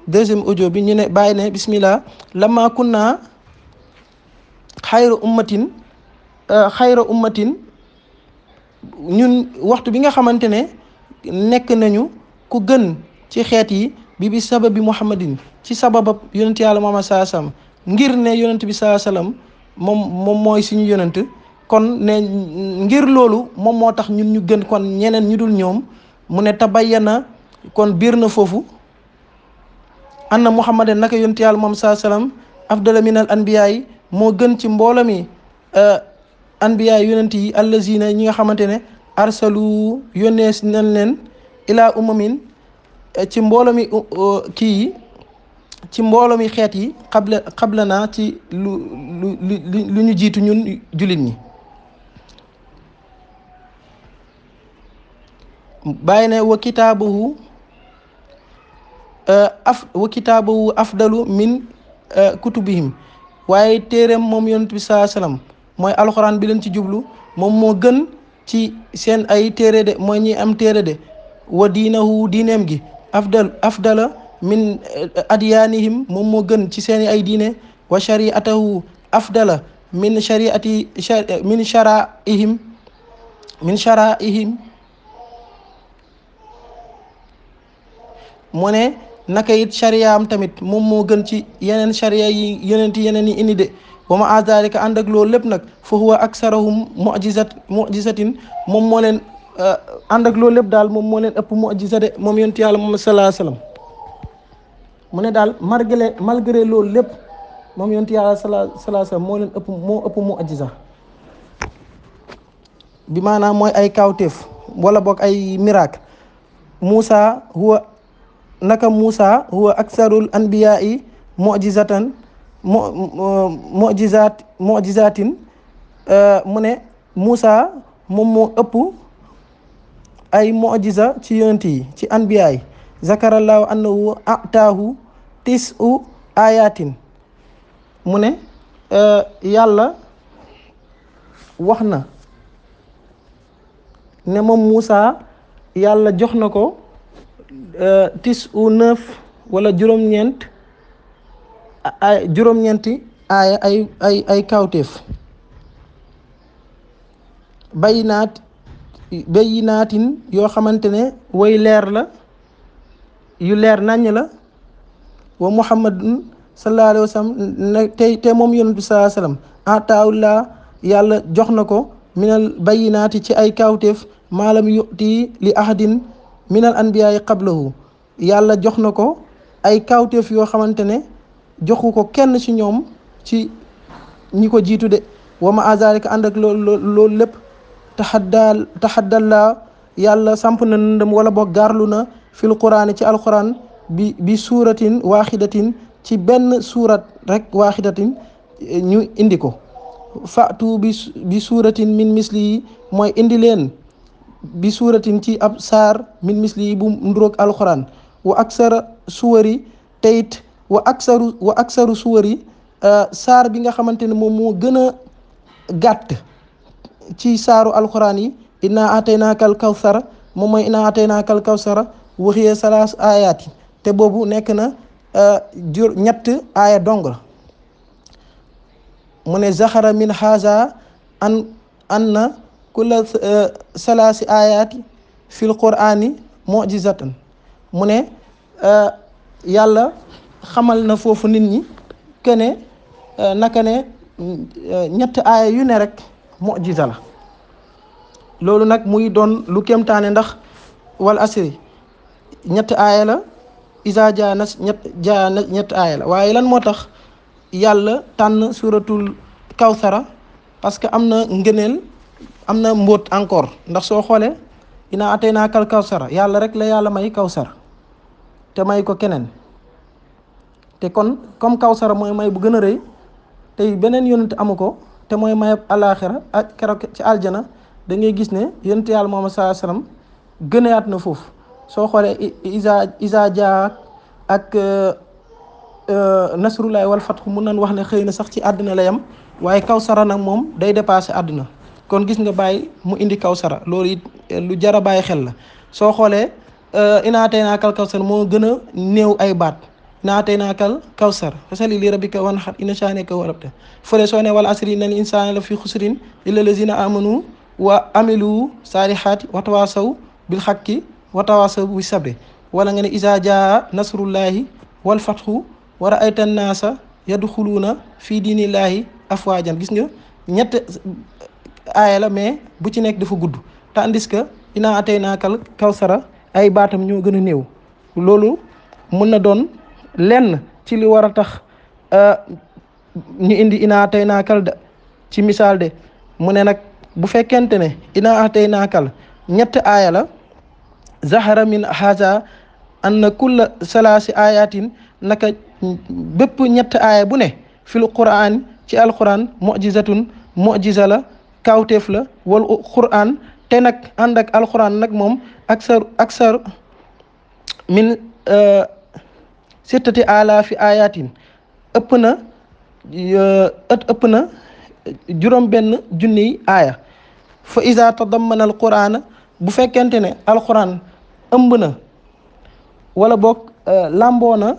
deuxième audio bi ñu ne bàyyi ne bismillah lama kunna xayra ummatin xayra ummatin ñun waxtu bi nga xamante ne nekk nañu ku gën ci xeet yi bi bi sababi muhammadin ci sababab yonent yàlla Muhammad saa sallam ngir ne yonent bi saa sallam moom moom mooy suñu yonent kon ne ngir loolu moom moo tax ñun ñu gën kon ñeneen ñu dul ñoom mu ne tabayyana kon biir na foofu anna muhammadan naka yonent yàlla Muhammad saa sallam afdala min al anbiya yi moo gën ci mboolo mi anbiya yonent yi allazina ñi nga xamante ne arsalu yónnees nañ leen ilaa umamin ci mboolo mi kii yi ci mboolo mi xeet yi xabla xabla naa ci lu lu lu ñu jiitu ñun jullit ñi bàyyi ne wa kitaabuhu af wa kitaabuhu afdalu min kutubihim waaye téereem moom yonent bi saa salaam mooy alxuraan bi leen ci jublu moom moo gën ci seen ay téere de mooy ñi am téere de wa diinahu diineem gi afdal afdala min adyaanihim moom moo gën ci seen ay diine wa shariatahu afdala min shariati min sharaihim min sharaihim mu ne naka it shariyaam tamit moom moo gën ci yeneen shariya yi yeneen ti yeneen yi indi de wa ma azalika ànd ak loolu lépp nag fa huwa aksarahum mujizat mujizatin moom moo leen ànd ak loolu lépp daal moom moo leen ëpp mujiza de moom yonent yàlla moom salaa salaam mu ne daal malgré malgré loolu lépp moom yonent yàlla salaa salaa salaam moo leen ëpp moo ëpp mujiza bi maanaam mooy ay kawteef wala boog ay miracle Moussa huwa naka Moussa huwa aksarul anbiyaa yi mujizatan mo mujizaat mujizatin mu ne Moussa moom moo ëpp ay mujiza ci yonent yi ci anbiya yi zakarallahu annahu ataahu tisu ayatin mu ne yàlla wax na ne moom Moussa yàlla jox na ko tis u neuf wala juróom-ñeent ay juróom-ñeenti aaya ay ay ay kawteef bayinaat bayinaatin yoo xamante ne way leer la yu leer naññ la wa muhammadun sallallahu alayhi wa sallam ne tey te moom yonent bi sallallahu alayhi wa sallam ataawullah yàlla jox na ko minal bayinaati ci ay kawteef maalam yuti li ahadin minal anbiyaay qablahu yàlla jox na ko ay kawteef yoo xamante ne joxu ko kenn ci ñoom ci ñi ko jiitu de wa ma azalika ànd ak loolu loolu lépp taxaddaal taxaddallaa yàlla samp na ndëm wala boog gaarlu na fil quraan ci alquran bi bi suuratin waaxidatin ci benn suurat rek waaxidatin ñu indi ko fatu bi bi suuratin min misli yi mooy indi leen bi suuratin ci ab saar min misli yi bu nduroog alquran wa aksara suwari teyit wa aksaru wa aksaru suwari saar bi nga xamante ne moom moo gën a gàtt ci saaru alxuraan yi inna ataynaaka al kawsara moom mooy inna ataynaaka al kawsara waxiyee salaas ayaat yi te boobu nekk na jur ñett aaya dong la mu ne zaxara min haza an an na kulla salaasi ayaati fil qur'ani mujizatan mu ne yàlla xamal na foofu nit ñi que ne naka ne ñett aaya yu ne rek mujiza la loolu nag muy doon lu kéemtaane ndax wal asri ñett aaya la isa jaa na ñett jaa na ñett aaya la waaye lan moo tax yàlla tànn suratul kawsara parce que am na ngëneel am na mbóot encore ndax soo xoolee ina atay naa kal kawsara yàlla rek la yàlla may kawsara te may ko keneen te kon comme kawsara mooy may bu gën a rëy tey beneen yonent amu ko te mooy mayab alaaxira ak keroog ci aljana da ngay gis ne yonent yàlla Muhammad sallallahu alayhi wasallam gënaat na foofu soo xoolee isa isa jaa ak nasrullahi wal fatxu mun nañ wax ne xëy na sax ci àddina la yam waaye kawsara nag moom day dépassé àddina kon gis nga bàyyi mu indi kawsara loolu it lu jar a bàyyi xel la soo xoolee inaatee naa kal kawsara moo gën a néew ay baat naa tey naakal kawsar fasali li rabbika wanhar inna shaani'aka huwal abtar fële soo ne wal asri innal insaana la fi xusrin illa lazina amanu wa amilu saalihaati wa tawaasaw bil haqqi wa tawaasaw bis sabri wala nga ne izaa jaa nasrullahi wal fathu wa ra'ayta annaasa yadxuluuna fii diinillaahi afwaajan gis nga ñett aaya la mais bu ci nekk dafa gudd tandis que inaa ataynaakal kawsara ay baatam ñoo gën a néew loolu mun na doon lenn ci li war a tax ñu indi inaa ataynaakal da ci misaal de mu ne nag bu fekkente ne inaa ataynaakal ñett aaya la zahara min haza anna kulla salaasi ayatin naka bépp ñett aaya bu ne fil quraan ci alquran mujizatun mujiza la kawteef la wal quran te nag ànd ak alquran nag moom aksar aksar min sittati alaafi ayatin ëpp na ëpp na juróom benn junniy aaya fa iza tadammana alquran bu fekkente ne alquran ëmb na wala boog lamboo na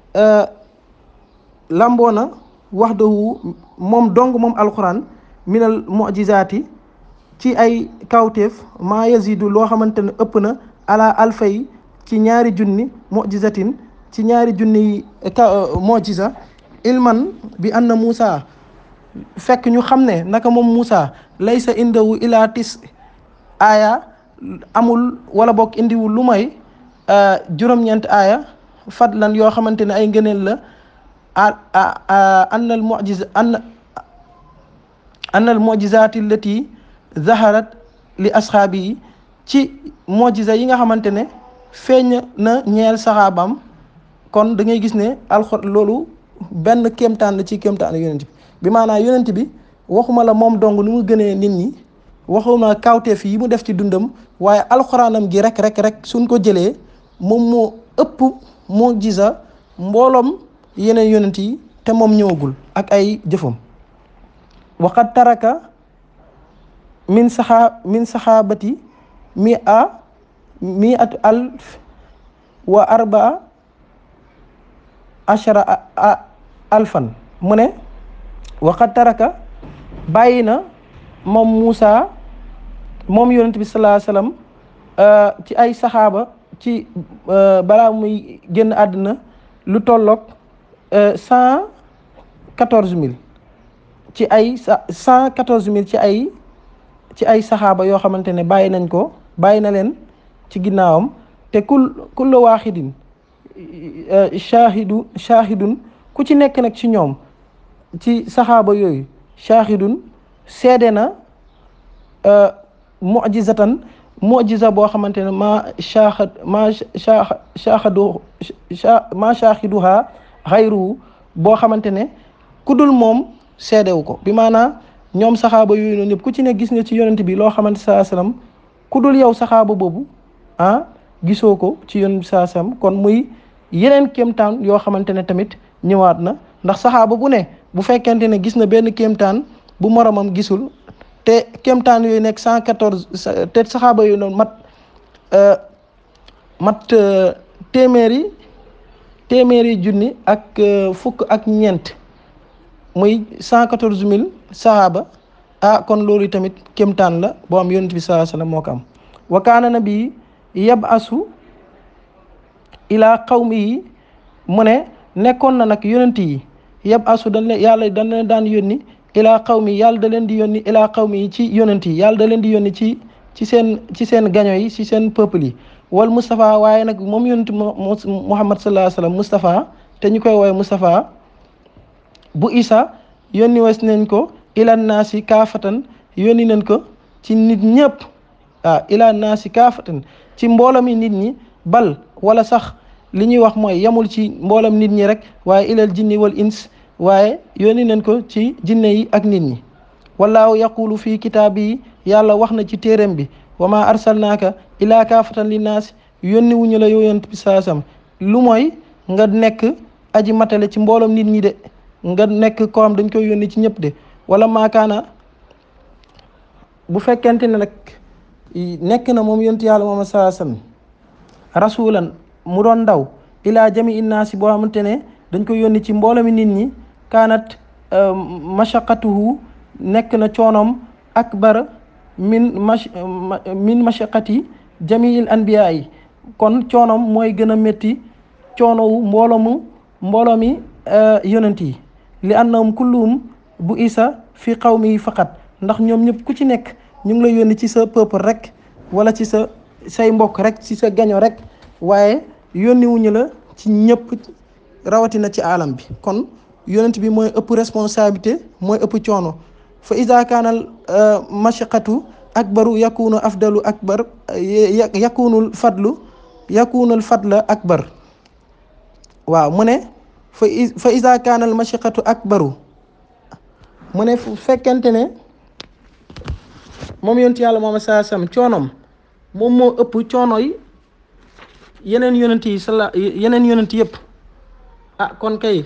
lamboo na waxdahu moom dong moom alquran minal mujizaati ci ay kawteef maa yazidu loo xamante ne ëpp na ala alfay ci ñaari junni mujizatin ci ñaari junni mujiza ilman bi anna Moussa fekk ñu xam ne naka moom Moussa laysa indahu ila tis aaya amul wala bokk indiwul lu may juróom-ñeent aaya fadlan yoo xamante ne ay ngëneel la anna al mujiza anna anna al mujizati allati zaharat li asxaabi yi ci mojiza yi nga xamante ne feeñ na ñeel saxaabam kon da ngay gis ne alxor loolu benn kéemtaan la ci kéemtaan yonent bi bi maanaam yonent bi waxuma la moom dong nu mu gënee nit ñi waxuma kawteef yi mu def ci dundam waaye alxuraanam gi rek rek rek suñ ko jëlee moom moo ëpp mojiza mbooloom yeneen yonent yi te moom ñëwagul ak ay jëfam waqad taraka min saxa min saxaabati mi a mi at alf wa arbaa achara alfan mu ne waqad taraka bàyyi na moom Moussa moom yonent bi salaa sallam ci ay saxaaba ci balaa muy génn àddina lu tolloog cent quatorze mille ci ay cent quatorze mille ci ay ci ay saxaaba yoo xamante ne bàyyi nañ ko bàyyi na leen ci ginnaawam te kul kullu waaxidin shaahidu shaahidun ku ci nekk nag ci ñoom ci saxaaba yooyu shaahidun seede na mujizatan mujiza boo xamante ne ma shaahad ma shaahadu ma shaahiduha xayru boo xamante ne ku dul moom seedewu ko bi maanaa ñoom saxaaba yooyu noonu ñëpp ku ci ne gis nga ci yonent bi loo xamante saa salaam ku dul yow saxaaba boobu ah gisoo ko ci yonent bi saa salaam kon muy yeneen kéemtaan yoo xamante ne tamit ñëwaat na ndax saxaaba bu ne bu fekkente ne gis na benn kéemtaan bu moromam gisul te kéemtaan yooyu nekk cent quatorze te saxaaba yooyu noonu mat mat téeméeri téeméeri junni ak fukk ak ñeent muy cent quatorze mille saxaaba ah kon loolu tamit kéemtaan la boo am yonent bi salaa sallam moo ko am wa kaana nabi yab asu ilaa qawmi yi mu ne nekkoon na nag yonent yi yab asu dañ leen yàlla dañ leen daan yónni ilaa qawmi yàlla da leen di yónni ilaa qawmi yi ci yonent yi yàlla da leen di yónni ci ci seen ci seen gaño yi ci seen peuple yi wal Moustapha waaye nag moom yonent Muhammad sallallahu alayhi wa sallam Moustapha te ñu koy woowee Moustapha bu Isa yónni wes nañ ko ilan naasi kaafatan yónni nañ ko ci nit ñëpp ah ilan naasi kaafatan ci mbooloo mi nit ñi bal wala sax li ñuy wax mooy yamul ci mboolam nit ñi rek waaye ilal jinni wal ins waaye yónni nañ ko ci jinne yi ak nit ñi wallaahu yaqulu fii kitaab yi yàlla wax na ci téeréem bi wa ma arsalnaaka ilaa kaafatan linnaasi yónni wuñu la yow yonent bi saasam lu mooy nga nekk aji matale ci mbooloom nit ñi de nga nekk ko am dañ koy yónni ci ñëpp de wala maakaana bu fekkente ne nag nekk na moom yonent yàlla moom saasam rasulan mu doon ndaw ila jami innaasi boo xamante ne dañ ko yónni ci mbooloo mi nit ñi kaanat mashaqatuhu nekk na coonoom akbar min mash min mashaqati jamiil anbiyaa yi kon coonoom mooy gën a métti coonowu mbooloo mu mbooloo mi yonent yi li annahum kulluhum bu isa fi qawmi faqat ndax ñoom ñëpp ku ci nekk ñu ngi lay yónni ci sa peuple rek wala ci sa say mbokk rek ci sa gaño rek waaye yónni wuñu la ci ñëpp rawatina ci alam bi kon yonent bi mooy ëpp responsabilité mooy ëpp coono fa ida kaanal mashaqatu akbaru yakunu afdalu akbar yakunul fadlu yakunul fadla akbar waaw mu ne fa fa ida kaanal mashaqatu akbaru mu ne fu fekkente ne moom yonent yàlla moom saa sam coonom moom moo ëpp coono yi yeneen yonent yi sala yeneen yonent yëpp ah kon kay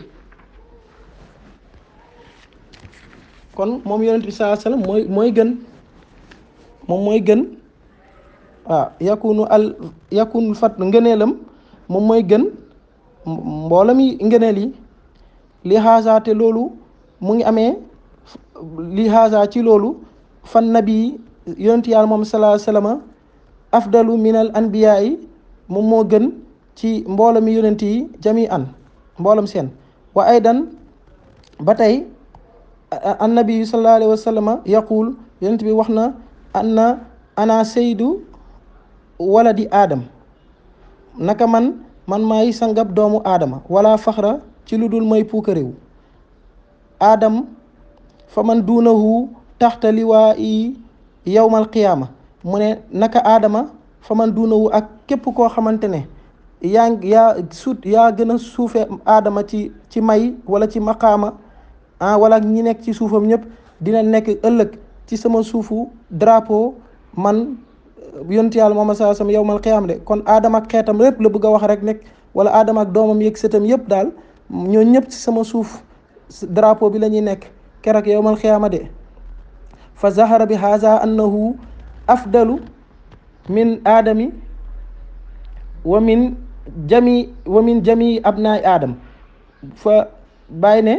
kon moom yonent bi saa sallam mooy mooy gën moom mooy gën waaw yakunu al yakunu fat ngëneelam moom mooy gën mboolam yi ngëneel yi li xaasaa te loolu mu ngi amee li xaasaa ci loolu fan nabi yonent yàlla moom salaa salama afdalu minal anbiyaa yi moom moo gën ci mboolam yi yonent yi jami an mboolam seen wa aydan ba tey annabi sallallahu alayhi wa sallama yaqul yonent bi wax na anna ana saydu waladi aadam naka man man maay sangab doomu aadama wala faxra ci lu dul may puukaréew aadam fa man duunahu taxta liwaa i yowmal qiyaama mu ne naka aadama fa man duunahu ak képp koo xamante ne yaa yaa suut yaa gën a suufe aadama ci ci may wala ci maqaama ah wala ñi nekk ci suufam ñëpp dina nekk ëllëg ci sama suufu drapeau man yonent yàlla moom saa sam yowmal qiyaama de kon aadama ak xeetam lépp la bëgg a wax rek nekk wala aadama ak doomam yeeg sëtam yëpp daal ñoo ñëpp ci sama suuf drapeau bi la ñuy nekk keroog yowmal qiyaama de fa zahara bi haza annahu afdalu min aadami wa min jami wa min jami abnaay aadam fa bàyyi ne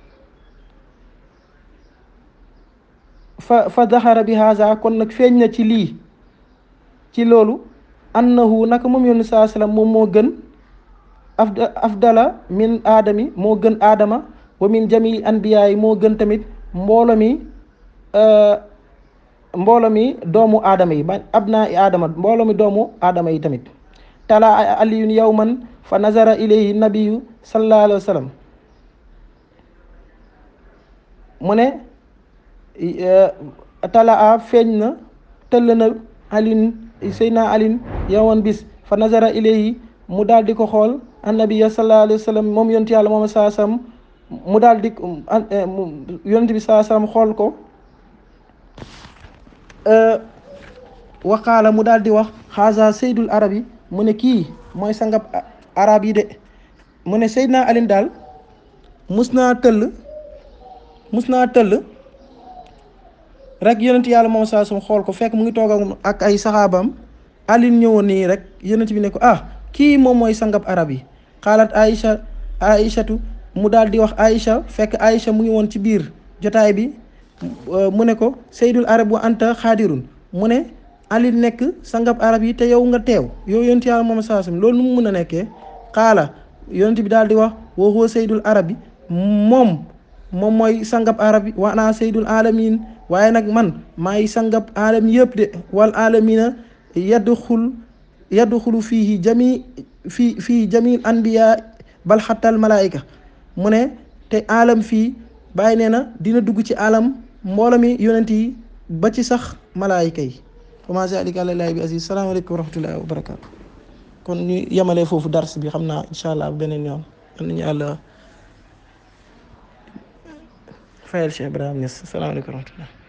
fa fa zahara bi haza kon nag feeñ na ci lii ci loolu annahu naka moom yónni saa sallam moom moo gën afda afdala min aadami moo gën aadama wa min jami anbiyaa yi moo gën tamit mboolo mi mboolo mi doomu aadama yi ba abnaa i aadama mboolo mi doomu aadama yi tamit tala aliyun yawman fa nazara ilayhi nabiyu sallallahu alayhi wa sallam mu ne tala a feeñ na tëll na alin seydna alin yowan bis fa nazara ilayhi mu daal di ko xool annabiya sallallahu alayhi wa sallam moom yonent yàlla moom saa sam mu daal di yonent bi saa sam xool ko waqaala mu daal di wax xaasa seydul arab yi mu ne kii mooy sangab arab yi de mu ne seydna alin daal mus naa tëll mus naa tëll rek yonent yàlla moom saa sum xool ko fekk mu ngi toog ak ay saxaabam alin ñëwoon nii rek yonent bi ne ko ah kii moom mooy sangab arab yi xaalat aïcha aïchatu mu daal di wax aïcha fekk aïcha mu ngi woon ci biir jotaay bi mu ne ko seydul arab wa anta xaadirun mu ne alin nekk sangab arab yi te yow nga teew yow yonent yàlla moom saa sum loolu nu mu mën a nekkee xaala yonent bi daal di wax wa huwa seydul arab yi moom moom mooy sangab arab yi wa ana seydul alamin waaye nag man maay sangab alam yëpp de wal alamina yadxul yadxulu fiihi jami fii fii jamil anbiya bal xattal malaayika mu ne te alam fii bàyyi nee na dina dugg ci alam mboolo mi yonent yi ba ci sax malaayika yi wa zalika alallaahi bi aziz salaamaaleykum wa rahmatullahi wa barakaatu kon ñu yemalee foofu dars bi xam naa incha allah beneen yoon am nañu yàlla fayal Cheikh Ibrahima Niass salaamaaleykum wa rahmatullah